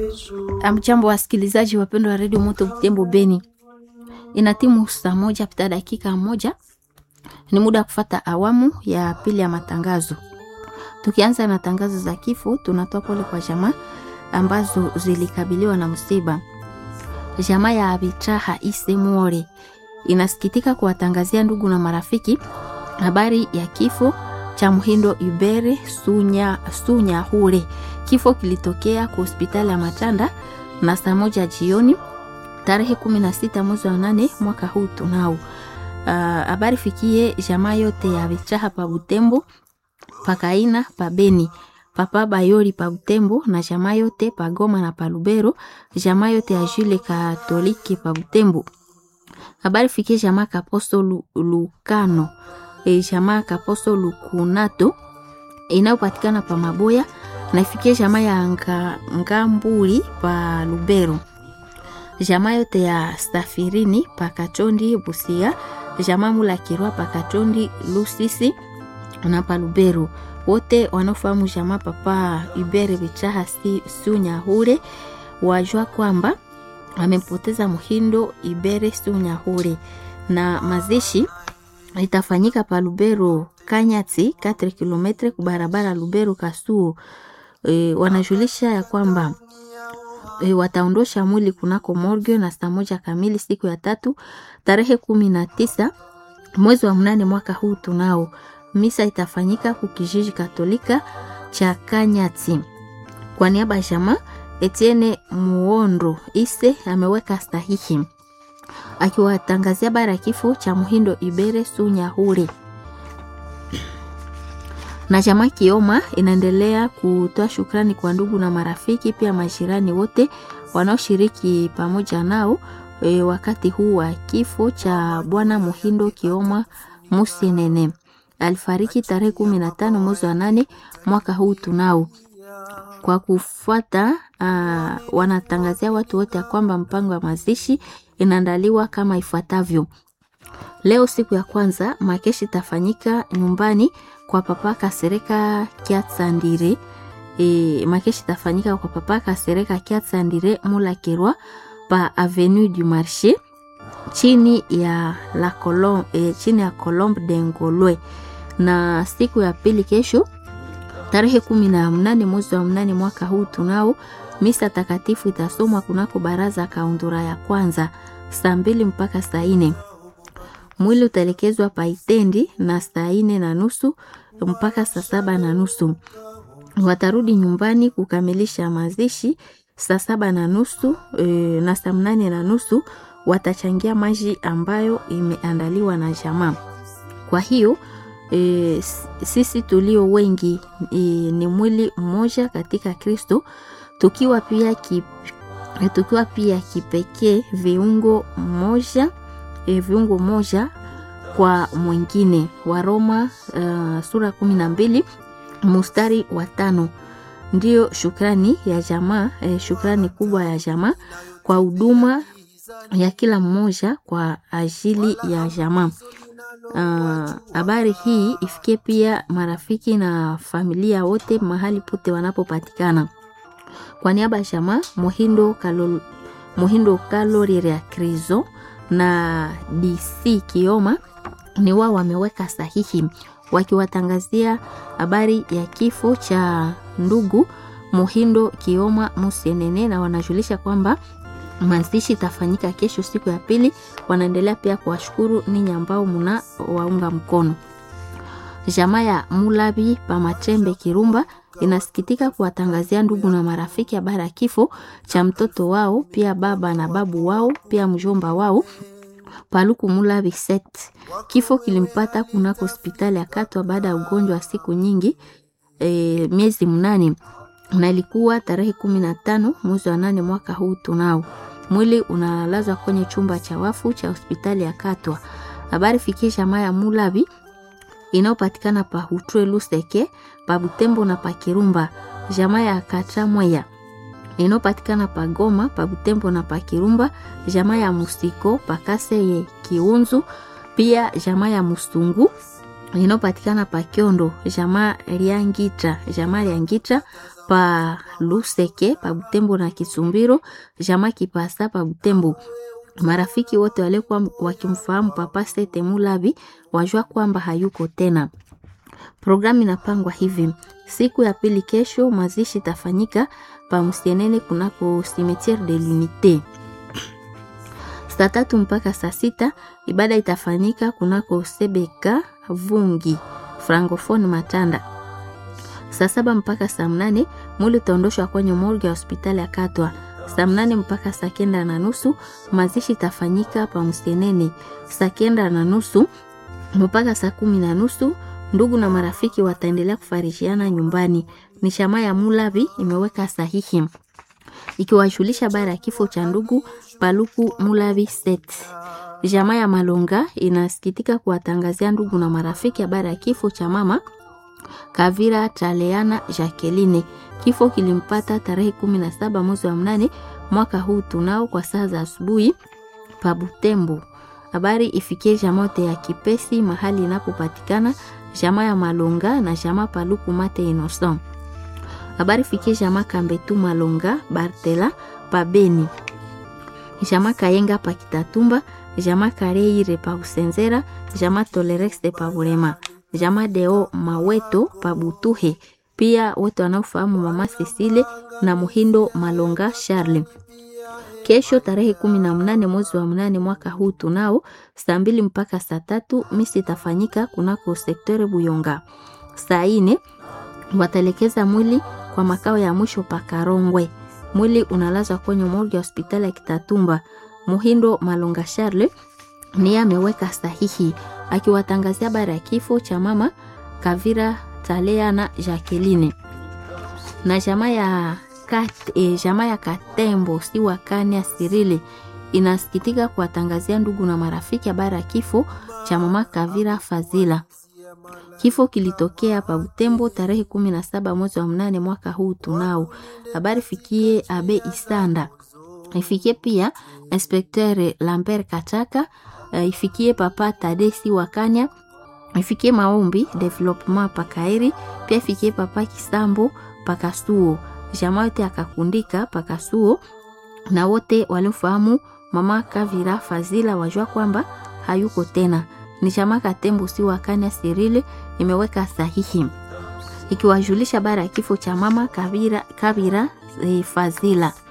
Amjambo wasikilizaji wapendwa wa redio Moto Butembo Beni, ina timu saa moja pita dakika moja, ni muda wa kufata awamu ya pili ya matangazo. Tukianza na tangazo za kifo, tunatoa pole kwa jamaa ambazo zilikabiliwa na msiba. Jamaa ya Abitraha Ise Muore inasikitika kuwatangazia ndugu na marafiki habari ya kifo cha Mhindo Ibere Sunya, Sunya Hure. Kifo kilitokea kwa hospitali ya Matanda na saa moja jioni tarehe 16 mwezi wa nane mwaka huu tunao. Habari uh, fikie jamaa yote ya Bichaha pa Butembo, pakaina pa Beni, papa Bayori pa Butembo na jamaa yote pa Goma na pa Lubero, jamaa yote ya Jule Katoliki pa Butembo. Habari fikie jamaa Kaposto Lukano e, jamaa Kaposto Lukunato inayopatikana pa Maboya na ifikie jamaa ya nga, Ngamburi pa Lubero, jamaa yote ya Safirini pa Kachondi Busia, jamaa Mula Kirwa pa Kachondi Lusisi na pa Lubero. Wote wanaofahamu jamaa papa Ibere Bichaha si, Sunyahure wajua kwamba amempoteza Muhindo Ibere Sunyahure na mazishi itafanyika pa Lubero Kanyati 4 km kubarabara Lubero Kasuo. E, wanajulisha ya kwamba e, wataondosha mwili kunako morgue na saa moja kamili siku ya tatu tarehe kumi na tisa mwezi wa mnane mwaka huu tunao. Misa itafanyika kukijiji Katolika cha Kanyati. Kwa niaba ya jamaa Etienne Muondo Ise ameweka sahihi akiwatangazia bara ya kifo cha Muhindo Ibere Sunyahure na jamaa Kioma inaendelea kutoa shukrani kwa ndugu na marafiki pia majirani wote wanaoshiriki pamoja nao e, wakati huu wa kifo cha bwana Muhindo Kioma Musenene. Alifariki tarehe kumi na tano mwezi wa nane mwaka huu tunao. Kwa kufuata uh, wanatangazia watu wote ya kwamba mpango wa mazishi inaandaliwa kama ifuatavyo. Leo siku ya kwanza makeshi itafanyika nyumbani kwa papa Kasereka Kiatsandire. E, makeshi itafanyika kwa papa Kasereka Kiatsandire Mula Kirwa pa Avenue du Marché chini ya la Colombe, e, chini ya Colombe de Ngolwe, na siku ya pili kesho tarehe kumi na mnane mwezi wa mnane mwaka huu tunao misa takatifu itasomwa kunako baraza kaundura ya kwanza saa mbili mpaka saa nne mwili utaelekezwa paitendi na saa nne na nusu mpaka saa saba na nusu watarudi nyumbani kukamilisha mazishi saa saba na nusu e, na saa mnane na nusu watachangia maji ambayo imeandaliwa na jamaa. Kwa hiyo e, sisi tulio wengi e, ni mwili mmoja katika Kristo, tukiwa pia ki, tukiwa pia kipekee viungo moja e, viungo moja kwa mwingine. Waroma uh, sura kumi na mbili mustari wa tano. Ndiyo shukrani ya jamaa e, shukrani kubwa ya jamaa kwa huduma ya kila mmoja kwa ajili ya jamaa. Habari uh, hii ifikie pia marafiki na familia wote mahali pote wanapopatikana. Kwa niaba ya jamaa Muhindo Kalol, Muhindo Kalorire ya Krizo na DC Kioma ni wao wameweka sahihi wakiwatangazia habari ya kifo cha ndugu Muhindo Kioma Musenene, na wanajulisha kwamba mazishi itafanyika kesho siku ya pili. Wanaendelea pia kuwashukuru ninyi ambao muna waunga mkono. Jamaa ya Mulabi Pamachembe Kirumba inasikitika kuwatangazia ndugu na marafiki habari ya kifo cha mtoto wao, pia baba na babu wao, pia mjomba wao Paluku Mulabi set. Kifo kilimpata kunako hospitali ya Katwa baada ya ugonjwa wa siku nyingi e, miezi mnane na ilikuwa tarehe kumi na tano mwezi wa nane mwaka huu tunao. Mwili unalazwa kwenye chumba cha wafu cha hospitali ya Katwa. Habari fikie jamaa ya Mulabi inayopatikana pa Hutwe Luseke, pa Butembo na pa Kirumba. Jamaa ya Katramweya inayopatikana pa Goma, pa Butembo na pa Kirumba. Jamaa ya Musiko pa Kaseye Kiunzu, pia jamaa ya Musungu inayopatikana pa Kyondo. Jamaa Liangitra, jamaa Liangitra pa Luseke pa Butembo na Kisumbiro, jamaa Kipasa pa Butembo. Marafiki wote waliokuwa wakimfahamu Papa Sete Mulavi wajua kwamba hayuko tena. Programu inapangwa hivi: siku ya pili kesho, mazishi itafanyika pa Msienene kunako Cimetiere de l'Unite saa tatu mpaka saa sita. Ibada itafanyika kunako Sebeka Vungi Francophone Matanda. Saa saba mpaka saa mnane mwili utaondoshwa kwenye morgue ya hospitali ya Katwa. Saa mnane mpaka saa kenda na nusu mazishi itafanyika pa Msenene. Saa kenda na nusu mpaka saa kumi na nusu ndugu na marafiki wataendelea kufarishiana nyumbani. Ni shama ya Mulavi imeweka sahihi ikiwajulisha habari ya kifo cha ndugu Paluku Mulavi Set. Jamaa ya Malonga inasikitika kuwatangazia ndugu na marafiki habari ya kifo cha mama Kavira Taleana Jacqueline. Kifo kilimpata tarehe 17 mwezi wa mnane mwaka huu tunao kwa saa za asubuhi pa Butembo. Habari ifikie jamote ya Kipesi mahali inapopatikana jamaa ya Malonga na jamaa Paluku Mate Innocent. Habari fikie jamaa Kambetu Malonga Bartela pa Beni. Jamaa Kayenga pa Kitatumba, jamaa Kareire pa Usenzera, jamaa Tolerex pa Burema, jamaa Deo Maweto pa Butuhe. Pia wote wanaofahamu mama Cecile na Muhindo Malonga Charles. Kesho tarehe kumi na mnane mwezi wa mnane mwaka huu tunao saa mbili mpaka saa tatu misi itafanyika kunako sektore Buyonga. Saa ine wataelekeza mwili kwa makao ya mwisho pa Karongwe. Mwili unalazwa kwenye morgue ya hospitali ya Kitatumba. Muhindo Malonga Charles niye ameweka sahihi akiwatangazia habari ya kifo cha mama Kavira Talea na Jacqueline na jamaa ya kat, e, jamaa ya Katembo si wakani ya Sirili inasikitika kuwatangazia ndugu na marafiki habari ya kifo cha mama Kavira Fazila. Kifo kilitokea pa Butembo tarehe kumi na saba mwezi wa mnane mwaka huu tunao. Habari fikie Abe Isanda, ifikie pia Inspecteur Lambert Kataka, uh, ifikie Papa Tadesi Wakanya, ifikie Maombi Development Pakairi, pia ifikie Papa Kisambo Pakasuo, jamaa yote akakundika Pakasuo na wote waliofahamu mama Kavira Fazila wajua kwamba hayuko tena ni chama Katembo si wakanya Sirile imeweka sahihi ikiwajulisha habari ya kifo cha mama Kavira, Kavira e, Fazila.